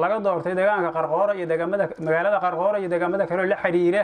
laga doortay deegaanka qarqoora iyo deegaamada magaalada qarqoora iyo deegaamada kaleo la xidhiira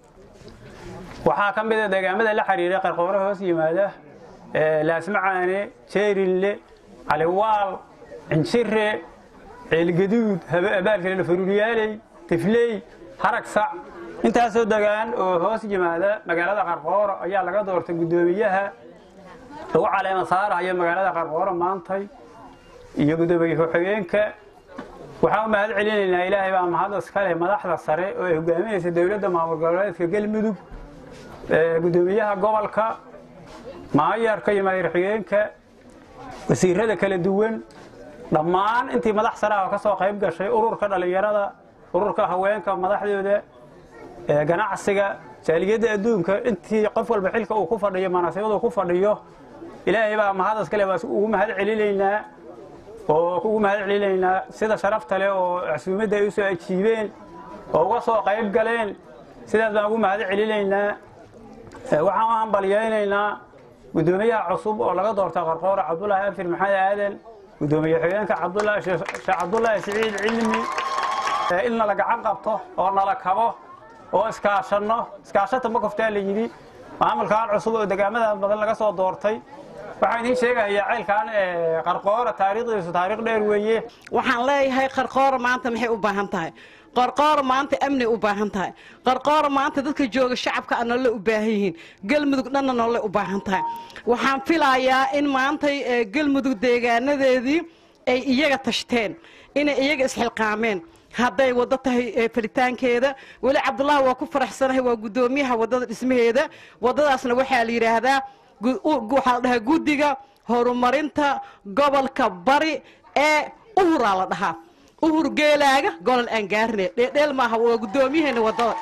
waxaa ka mid a deegaamada la xidhiira qarqoora hoos yimaada laasmacaane jeerinle caliwaal cinjire ceelgaduud abaalkale faruuriyaaley tifley harag sac intaasoo degaan oo hoos yimaada magaalada qarqoora ayaa laga doortay guddoomiyaha lagu caleema saarahaya magaalada qarqoora maantay iyo guddoomiye ku-xigeenka waxaan u mahad celinaynaa ilaahay baa mahad iskale madaxda sare oo ay hogaaminaysa dowladda maamul goboleedka galmudug guddoomiyaha gobolka maayarka iyo maayar-xigeenka wasiirada kala duwan dhammaan intii madax sare ah oo ka soo qayb gashay ururka dhallinyarada ururka haweenka madaxdooda ganacsiga jaaliyadda adduunka intii qof walba xilka uu ku fadhiyo manaasibadu ku fadhiyo ilaahay baa mahad iskale baa ugu mahad celinaynaa oo ugu mahad celinaynaa sida sharafta leh oo casuumadda ay u soo ajiibeen oo uga soo qayb galeen sidaas baan ugu mahad celinaynaa waxaan u hambalyaynaynaa guddoomiyaha cusub oo laga doorta qarqoora cabdulaahi afir maxamed aadan guddoomiye xigeenka sheekh cabdulaahi siciid cilmi in nala gacan qabto oo nala kabo oo iskaashanno iskaashata ma koftaa la yidhi maamulkaan cusub oo degaamada badan laga soo doortay waxaan idiin sheegayaa ceylkan qarqoora taariikhdiisu taariikh dheer weeye waxaan leeyahay qarqoora maanta maxay u baahan tahay qarqoora maanta amni u baahan tahay qarqoora maanta dadka jooga shacabka a noole u baahan yihiin galmudug dhanna noole u baahan tahay waxaan filayaa in maantay galmudug deegaanadeedii ay iyaga tashteen inay iyaga isxilqaameen hadday waddo tahay falitaankeeda weli cabdulaahi waa ku faraxsanahay waa guddoomiyaha waddada dhismaheeda waddadaasna waxaa la yidhaahdaa waxaa la dhahaa guddiga horumarinta gobolka bari ee uhuraa la dhahaa uhur geelaaga golol aan gaarne dheedheel maaha waa guddoomiyaheena waddada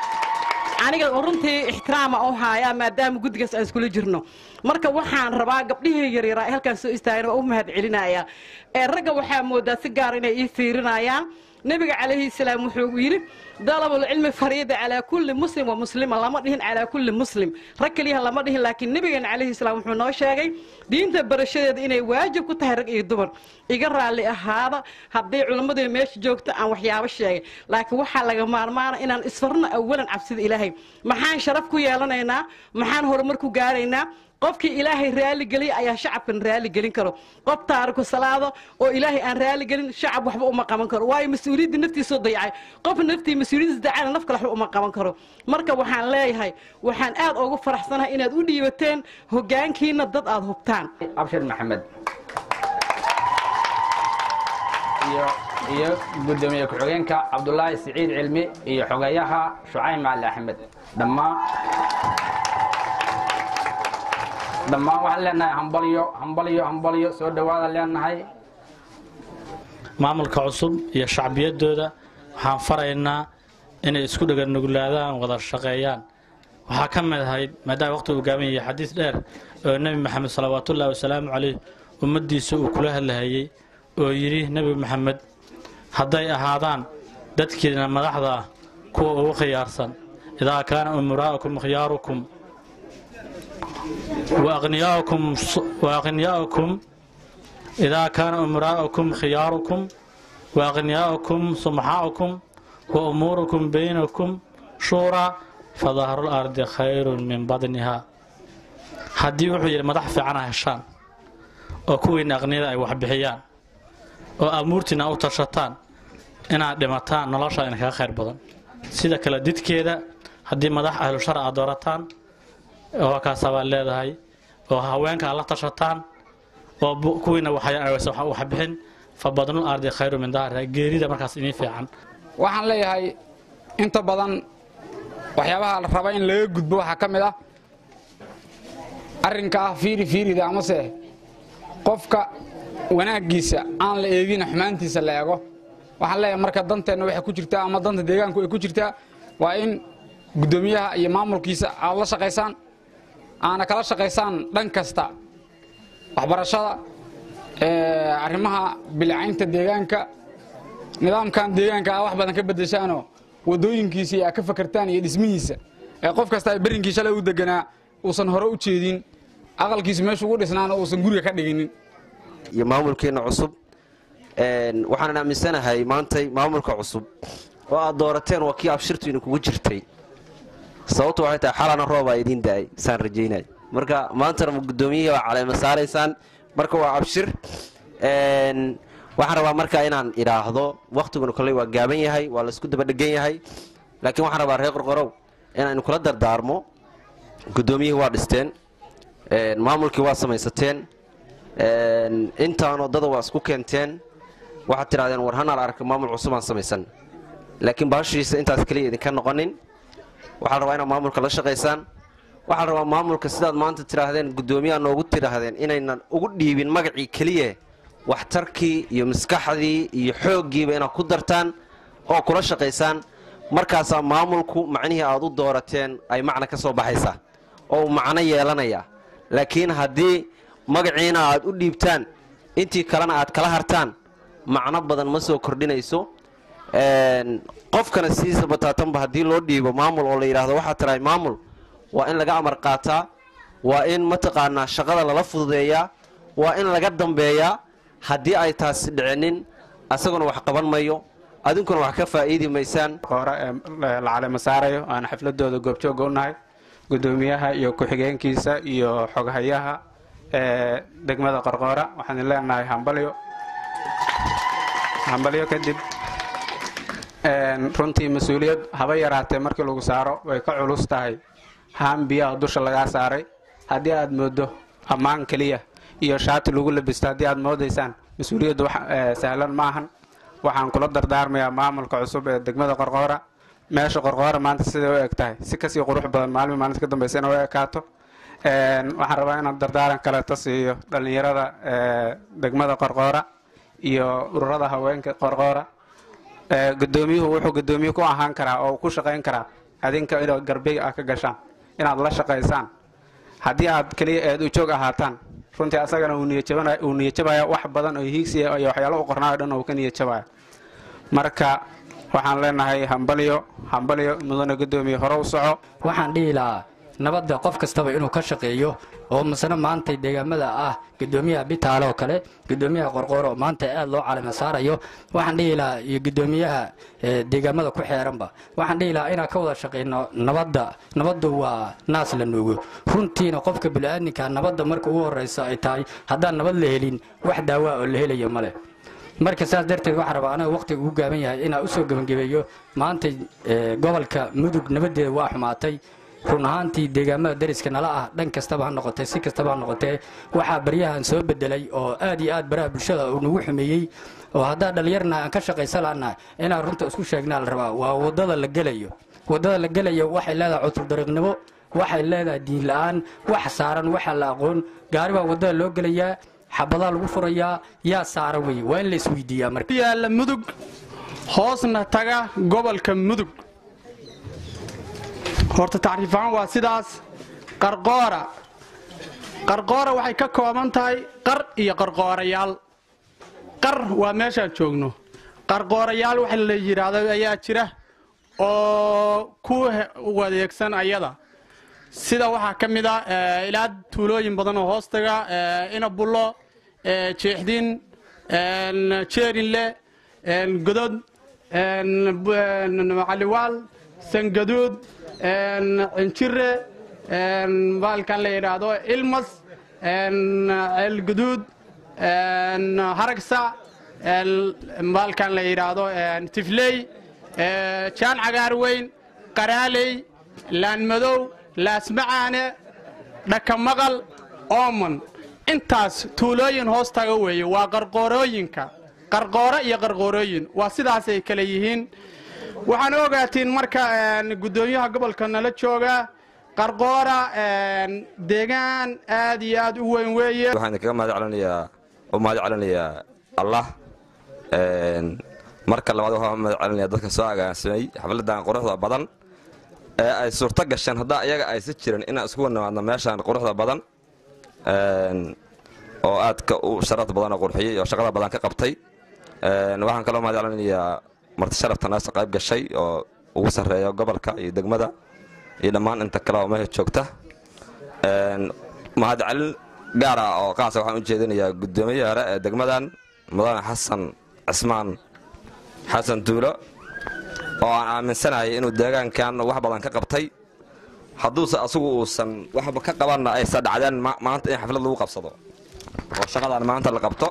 aniga runtii ixtiraama u haayaa maadaama guddigaas aan iskula jirno marka waxaan rabaa gabdhihii yaryaraa halkaan soo istaagana waa u mahad celinayaa ee ragga waxaa moodaa si gaar inay ii fiirinayaan nebiga calayhi salaam wuxuu yidhi dalabulcilmi fariida calaa kulli muslim wa muslima lama dhihin calaa kulli muslim rag keliyaha lama dhihin laakiin nebigeena calayhi salaam wuxuu noo sheegay diinta barashadeeda inay waajib ku tahay rag iyo dumar iga raalli ahaada haddii culimmadii meesha joogto aan waxyaabo sheegay laakiin waxaa laga maarmaana inaan isfarno awalan cabsida ilaahay maxaan sharaf ku yeelanaynaa maxaan horumar ku gaaraynaa qofkii ilaahay raaligeliya ayaa shacabkan raaligelin karo qof taariku salaado oo ilaahay aan raaligelin shacab waxba uma qaban karo waayo mas-uuliyadda naftiisoo dayacay qof naftii mas-uuliyaddiis dacana naf kale waxba uma qaban karo marka waxaan leeyahay waxaan aad ugu faraxsanahay inaad u dhiibateen hoggaankiina dad aad hubtaan abshir maxamed iyo guddoomiye ku-xigeenka cabdulaahi siciid cilmi iyo xogeeyaha shucayb macali axmed dhammaan dhammaan waxaan leenahay hambalyo hambalyo hambalyo soo dhowaada leenahay maamulka cusub iyo shacbiyadooda waxaan faraynaa inay isku dheganuglaadaan wada shaqeeyaan waxaa ka mid ahayd maadaama waqti uu gaaban yahay xadiis dheer oo nebi maxamed salawaatullaahi wasalaamu caleyh ummaddiisa uu kula hadlahayey oo yidhi nebi maxamed hadday ahaadaan dadkiina madaxda ah kuwa ugu khiyaarsan idaa kaana umuraa'ukum khiyaarukum وأغنياؤكم إذا كان أمراؤكم خياركم وأغنياؤكم سمحاؤكم وأموركم بينكم شورى فظهر الأرض خير من بدنها haddii wuxuu yidhi madax fiicana heshaan oo kuwiina aqniyada ay waxbixiyaan oo amuurtiina u tashataan inaad dhimataan nolosha idinkaga khayr badan sida kale didkeeda haddii madax ahlu shar aad doorataan oo kaasabaad leedahay oo haweenka aad la tashataan oo kuwiina waxbixin fa badnul ardi khayru min dahriha geerida markaas idiin fiican waxaan leeyahay inta badan waxyaabaha la raba in laga gudbo waxaa ka mid ah arrinka ah fiiri fiirida amase qofka wanaaggiisa aan la eegina xumaantiisa la eego waxaan leeyahay marka danteenna waxay ku jirtaa ama danta deegaanku ay ku jirtaa waa in guddoomiyaha iyo maamulkiisa aad la shaqaysaan aana kala shaqaysaan dhan kasta waxbarashada arrimaha bilicaynta deegaanka nidaamkan deegaanka aa wax badan ka bedeshaanoo wadooyinkiisa iyo aa ka fakartaan iyo dhismihiisa ee qof kasta ay berrinkii shalay u deganaa uusan hore u jeedin aqalkiisa meeshu ugu dhisnaana uusan guriga ka dhiginin iyo maamulkeenna cusub waxaanan aaminsanahay maantay maamulka cusub oo aad doorateen waa kii abshirtu idinkugu jirtay sababtu waxay tahay xalana roobaa idiin da'ay saan rajaynay marka maantana gudoomiyihii waa caleema saaraysaan marka waa abshir waxaan rabaa marka inaan idhaahdo wakhtiguna kolley waa gaaban yahay waa laysku dabadhegan yahay laakiin waxaan rabaa reer qorqorow inaynu kula dardaarmo gudoomiyihii waa dhisteen maamulkii waa samaysateen intaan wadada waa isku keenteen waxaad tidhahdeen war hanaal arka maamul cusubaan samaysan laakiin baashiisa intaas keliya idinka noqonin waxaa rabaa inaad maamulka la shaqaysaan waxaa rabaa maamulka sidaad maanta tidhaahdeen guddoomiyaha noogu tidhaahdeen inaynan ugu dhiibin magacii keliya waxtarkii iyo maskaxdii iyo xooggiiba inaad ku dartaan oo kula shaqaysaan markaasaa maamulku macnihii aad u doorateen ay macna ka soo baxaysaa oo uu macno yeelanaya laakiin haddii magaciina aad u dhiibtaan intii kalena aad kala hartaan macno badan ma soo kordhinayso qofkana sidiisa bataatanba haddii loo dhiibo maamul oo la yidhaahdo waxaa tirahay maamul waa in laga amar qaataa waa in mataqaanaa shaqada lala fududeeyaa waa in laga dambeeyaa haddii ay taasi dhicinin asaguna wax qaban mayo adinkuna wax ka faa'iidi maysaan hore ee la caleema saarayo aan xafladooda goobjooga u nahay gudoomiyaha iyo ku-xigeenkiisa iyo xoghayaha ee degmada qorqoora waxaan leenahay hambalyo hambalyo kadib runtii mas-uuliyad haba yaraatee markii lagu saaro way ka culus tahay haan biyaha dusha lagaa saaray haddii aad moodo ammaan keliya iyo shaati lagu labisto haddii aad moodaysaan mas-uuliyaddu sahlan maahan waxaan kula dardaarmayaa maamulka cusub ee degmada qorqoora meesha qorqoora maanta siday u eg tahay si kasii qurux badan maalmi maalinta ka dambaysa ina u ekaato waxaan rabaa inaan dardaaran kaleeto siiyo dhallinyarada degmada qorqoora iyo ururada haweenka qorqoora gudoomiyuhu wuxuu gudoomiye ku ahaan karaa oo ku shaqayn karaa adinka ina garbey ah ka gashaan inaad la shaqaysaan haddii aad keliya eed u joog ahaataan runtii asagana uu niyajabaya wax badan oo hiigsiya iyo waxyaalo u qornaayo dhan uu ka niyajabaya marka waxaan leenahay hambalyo hambalyo mudane gudoomiye hore u soco waxaan dhihi lahaa nabadda qof kastaba inuu ka shaqeeyo oo masne maanta deegaamada ah gudoomiyaha bitaale oo kale gudoomiyaha qorqoor oo maanta aad loo calama saarayo waxaan dhihi lahaa iyo gudoomiyaha deegaamada ku xeeranba waxaan dhihi lahaa inaan ka wada shaqayno nabadda nabaddu waa naas la nuugo runtiina qofka bini'aadinka nabadda marka ugu horraysa ay tahay haddaan nabad la helin wax daawaa oo la helayo ma leh marka saas darteed waxaa rabaa anaga wakhtiga ugu gaaban yahay inaan usoo gebangebeeyo maanta gobolka mudug nabaddeeda waa xumaatay run ahaantii deegaamada dariska nala ah dhan kastaba ha noqotee si kastaba ha noqotee waxaa baryahan soo bedelay oo aad iyo aad baraha bulshada uu nagu xumeeyey oo haddaa dhallinyarna aan ka shaqaysan lahanna inaan runta isku sheegnaa la rabaa waa waddada la gelayo waddada la gelayo waxay leedahay cuturdariiqnimo waxay leedahay diin la'aan wax saaran waxaa la aqoon gaari baa waddada loo gelayaa xabadaa lagu furayaa yaa saara weye waa in la isweydiiyaa marka yaalla mudug hoosna taga gobolka mudug horta tacriifahaan waa sidaas qarqoora qarqoora waxay ka kooban tahay qar iyo qarqoorayaal qar waa meeshaan joogno qarqoorayaal waxa la yidhaahdo ayaa jira oo ku wadeegsan ayada sida waxaa ka mid a ilaa tuulooyin badan oo hoostaga inabullo jeexdin jeerinle godod macaliwaal sangaduud cinjire baalkan la yidhaahdo ilmas ceelguduud haragsa baalkan la yidhaahdo tifley jaan cagaar weyn qaraaley laanmadow laasmacaane dhakamaqal ooman intaas tuulooyin hoos taga weeye waa qarqoorooyinka qarqooro iyo qarqoorooyin waa sidaasay kale yihiin waxaan ogaatiin marka guddoomiyaha gobolka nala jooga qarqoora deegaan aad iyo aad u weyn weeye waxaan kaga mahad celinayaa u mahad celinayaa allah marka labaad waxaan mahad celinayaa dadka soo agaansamay xafladan quruxda badan ee ay suurto gasheen haddaa iyaga aysa jiran inaan isku nimaadno meeshaan quruxda badan oo aadka u sharafta badan oo qurxiyey oo shaqada badan ka qabtay waxaan kaloo mahad celinayaa marti sharafta naasa qayb gashay oo ugu sarreeya gobolka iyo degmada iyo dhammaan inta kale oo meesha joogta mahadcelin gaar ah oo qaasa waxaan u jeedinayaa guddoomiye hore ee degmadan mudane xasan cismaan xasan duulo oo aan aaminsanahay inuu deegaankan wax badan ka qabtay hadduuse asagu uusan waxba ka qabanna aysa dhacdeen maanta in xaflad lagu qabsado oo shaqadan maanta la qabto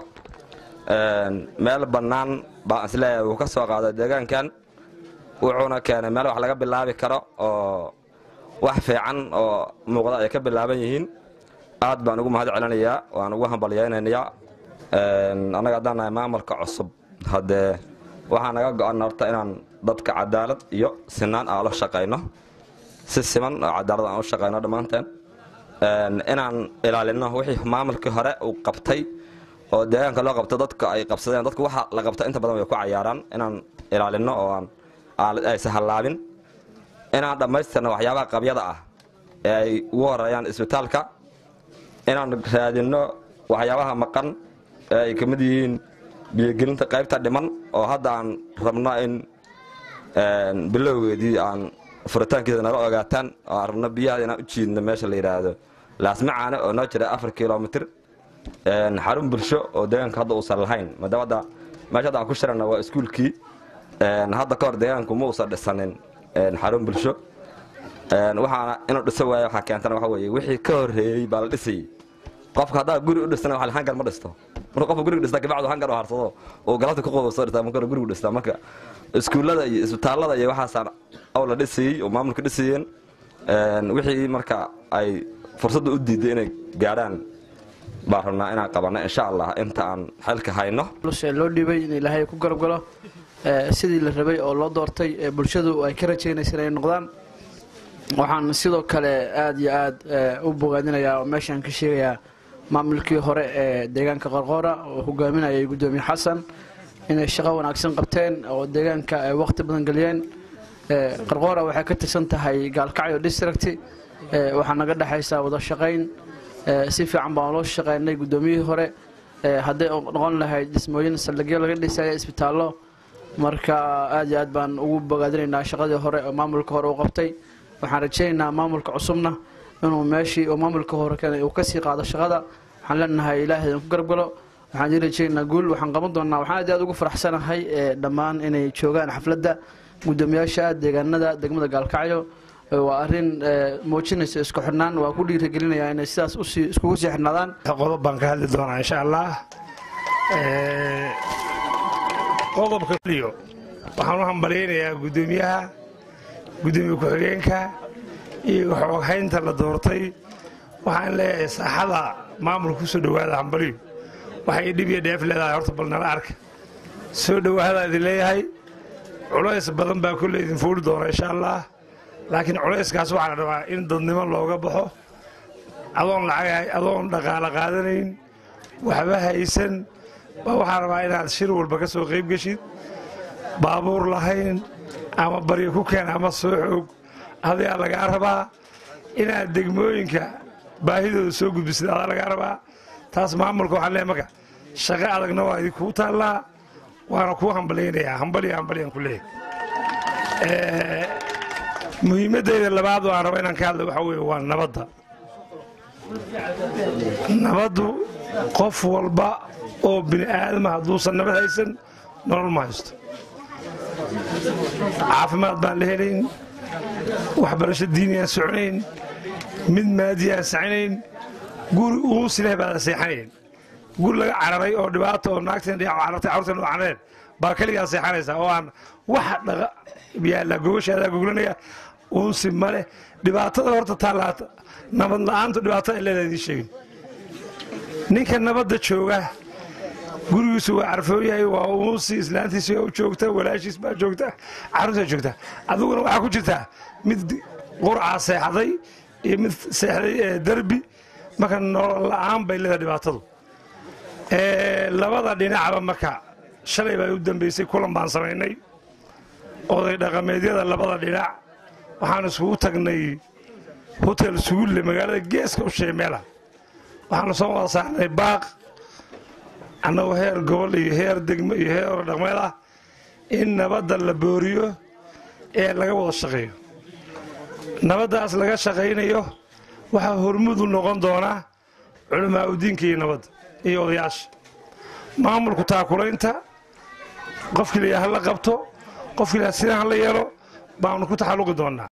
meel bannaan baan isleeyahay wuu ka soo qaaday deegaankan wuxuuna keenay meel wax laga bilaabi karo oo wax fiican oo muuqda ay ka bilaaban yihiin aad baan ugu mahad celinayaa waan ugu hambalyaynayaa annaga haddaan nahay maamulka cusub haddee waxaa naga go-an horta inaan dadka cadaalad iyo sinaan aan la shaqayno si siman oo cadaalad aan u shaqayno dhammaanteen inaan ilaalino wixii maamulkii hore uu qabtay oo deegaanka loo qabto dadka ay qabsadeen dadku waxa la qabta inta badan way ku cayaaraan inaan ilaalino oo aan aysa hallaabin inaan dhammaystirno waxyaabaha qabyada ah ee ay ugu horeeyaan isbitaalka inaan raadinno waxyaabaha maqan ee ay ka mid yihiin biyogelinta qaybta dhiman oo hadda aan rabno in bilowgeedii aan furitaankiisa nala ogaataan oo aan rabno biyaha inaan u jiidno meesha la yidhaahdo laasmacaane oo noo jira afar kilomitr xarun bulsho oo deegaanka hadda uusan lahayn maadaama hadda meesha hadda aan ku shirana waa iskuulkii hadda ka hor deegaanku ma uusan dhisanin xarun bulsho waxaana inuu dhiso waayo waxaa keentana waxa weeye wixii ka horreeyey baa la dhisayey qofka haddaa guri u dhistana waxa hangar ma dhisto marka qofka guriga dhista kabacdu hangar u harsado uu galabta ku qobo soo dhistaa marka gurigu dhistaa marka iskuullada iyo isbitaallada iyo waxaasaan aw la dhisayey oo maamulka dhisayeen wixii marka ay fursadda u diiday inay gaadhaan baan rabnaa inaan qabanno insha allah inta aan xilka hayno loo dhiibay in ilaahay ku garab galo sidii la rabay oo loo doortay ee bulshadu ay ka rajaynaysa inay noqdaan waxaan sidoo kale aad iyo aad u bogaadinayaa oo meeshaan ka sheegayaa maamulkii hore ee deegaanka qorqoora oo hogaaminayay guddoomiye xasan inay shaqo wanaagsan qabteen oo deegaanka ay waqti badan geliyeen qarqoora waxay ka tirsan tahay gaalkacyo district waxaa naga dhexaysaa wada shaqayn si fiican baan loo shaqaynay guddoomiyihii hore hadday noqon lahayd dhismooyin saldhigyo laga dhisaya isbitaallo marka aad iyo aad baan ugu bogaadinaynaa shaqadii hore oo maamulka hore u qabtay waxaan rajaynaynaa maamulka cusubna inuu meeshii uu maamulka hore keenay uu kasii qaado shaqada waxaan leenahay ilaahay idinku garabgalo waxaan idin rajaynaynaa guul waxaan qaban doonaa waxaan aad iyo aad ugu faraxsanahay dhammaan inay joogaan xafladda guddoomiyaasha deegaanada degmada gaalkacyo waa arrin muujinaysa isku xidhnaan waa ku dhiirigelinayaa inay sidaas usii iskugu sii xidhnaadaan qodob baan ka hadli doonaa insha allah qodobka liyo waxaan u hambalyaynayaa guddoomiyaha guddoomiye ku-xigeenka iyo xooghaynta la doortay waxaan leeyahay saaxada maamulka ku soo dhowaada hambaliyo waxay dhib iyo dheef leedahay horta bal nala arka soo dhowaada idin leeyahay culays badan baa kolley idin fuuli doona insha allah laakiin culayskaas waxaa la rabaa in dadnimo looga baxo adoon lacag adoon dhaqaalo qaadanayn waxba haysan baa waxaa rabaa inaad shir walba ka soo qayb geshid baabuur lahayn ama baryo ku keen ama soo xoog adaa lagaa rabaa inaad degmooyinka baahidooda soo gudbisid adaa lagaa rabaa taas maamulka waxaan leeyahay marka shaqo adagna waa idinkuu taallaa waana kuu hambalyaynayaa hambaliya hambalyaan ku leeyahay muhiimaddayda labaad oo aan raba inaan ka hadla waxaa weeye waa nabadda nabaddu qof walba oo bini aadama hadduusan nabad haysan nolol ma haysto caafimaad baan la helayn waxbarasho diiniyaan soconayn mid maadiyaan sacinayn guri uusi leh baada seexanayn guri laga cararay oo dhibaato oo naagteen carartay carruurteen u carareen baa keligaa seexanaysaa oo aan wax dhaqa yaalla gogashaadaa goglanaya uunsi ma leh dhibaatada horta taalaata nabad la'aantu dhibaatada ay leedahay idiin sheegin ninka nabadda jooga gurigiisu waa carfooyahay waa uunsi islaantiisi u joogta walaashiis baa joogta carruurtaa joogta adiguna waxaa ku jirtaa mid qurcaa seexday iyo mid seexday derbi marka nolol la'aan bay leedahay dhibaatadu labada dhinacba marka shalay baa u dambaysay kulan baan samaynay oday dhaqameedyada labada dhinac waxaan iskugu tagnay hotel sugulle magaalada geeska u sheemeela waxaanu soo wada saarnay baaq annagoo heer gobol iyo heer degmo iyo heer dhaqmeed ah in nabadda la booriyo ee laga wada shaqeeyo nabaddaas laga shaqaynayo waxaa hormudu noqon doonaa culammaa udiinka iyo nabadda iyo odayaasha maamulku taakulaynta qofkii la hala qabto qofkii la sidan hala yeelo baanu ku taxalluqi doonnaa